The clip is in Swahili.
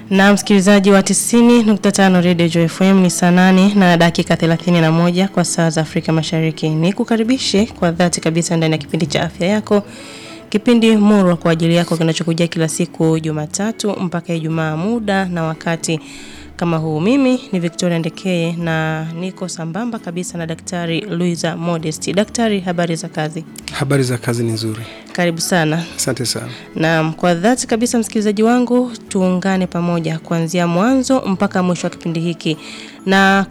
Na msikilizaji wa 90.5 Radio Joy FM ni saa nane na dakika 31 kwa saa za Afrika Mashariki. Ni kukaribishe kwa dhati kabisa ndani ya kipindi cha afya yako. Kipindi murwa kwa ajili yako kinachokujia kila siku Jumatatu mpaka Ijumaa muda na wakati kama huu. Mimi ni Victoria Ndekeye na niko sambamba kabisa na Daktari Luisa Modest. Daktari, habari za kazi? Habari za kazi ni nzuri. Karibu sana. Asante sana. Naam, kwa dhati kabisa msikilizaji wangu, tuungane pamoja kuanzia mwanzo mpaka mwisho wa kipindi hiki. Na